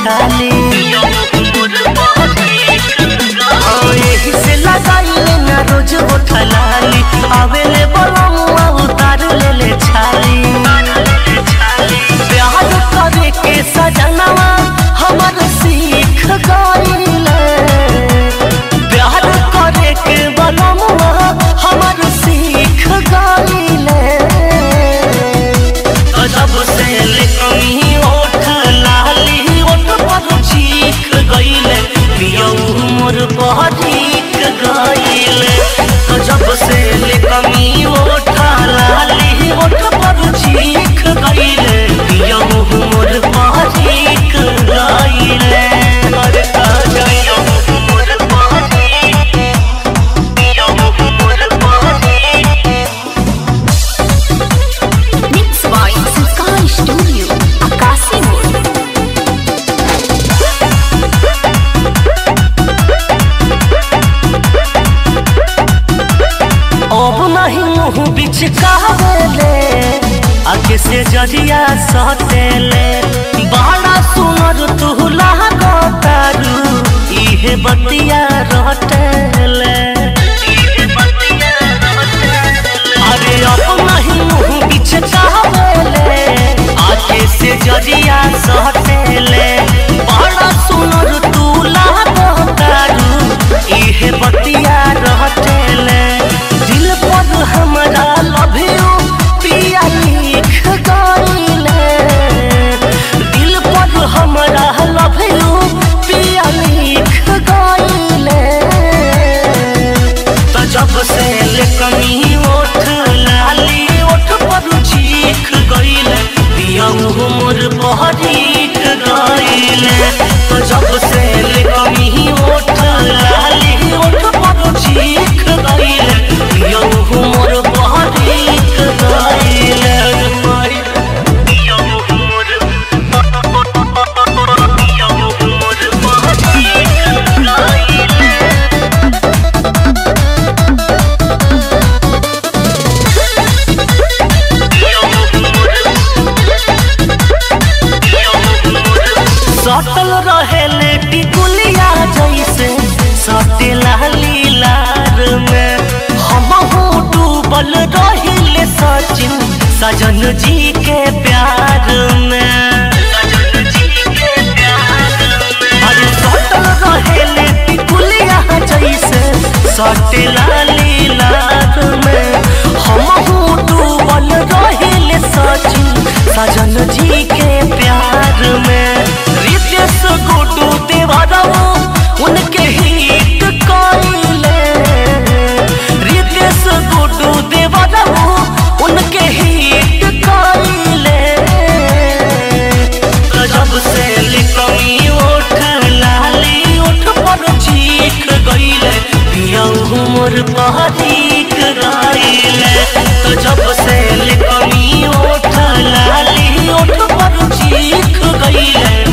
छाली हाँ, एही से लगाइले ना रोज उठलाली आवेले बलमुआ उतार लेले छाली प्यार करे के सजनवा हमर सीख गइले प्यार करे के बलमुआ हमर सीख गइले जब से कमी ओठ लाली ओठ पर चीख गइले पियौ मोर बहरीक गइले जब से कमी ओठ लाली ओठ पर चीख गइले पियौ मोर बहरीक गइले अरे पियौ मोर बहरीक पियौ मोर बहरीक Mixed by Sky Studio, Akasi Mode. अब नहीं मुँह बिच कहले आगे से जरिया सतेले बड़ा सुनर तू लागतारू इहे बतिया रटेले अरे अब नहीं मुँह बिच कहले आगे से जरिया सतेले बड़ा सुनर तू लागतारू इहे बतिया रटेले दिल पर हमरा लव यू पिया लिख गइले दिल पर हमरा लव यू पिया लिख गइले तो जब से ले कमी ओठ लाली ओठ पर चीख गइले पिया मोर बहरीक गइले तो जब से ले कमी ओठ लाली ओठ पर चीख गइले पिया मोर बहरीक गइले माई पिया मोर पिया मोर बहरीक गइले सटल रहेले टिकुलिया जैसे सटेला लीलार में हमहू डूबल रहिले सचिन सजन जी के प्यार में अरे सटल रहेले टिकुलिया जैसे सटेला लीलार में हमहू डूबल रहिले सचिन सजन जी के प्यार में रितेश गुड्डू देवरवो उनके हिट कइले रितेश गुड्डू देवरवो उनके हिट कइले जब से लिकमी ओठ लाली ओठ पर चीख गइले पिया मोर बहरीक गइले तो जब से लिकमी ओठ लाली ओठ पर चीख गइले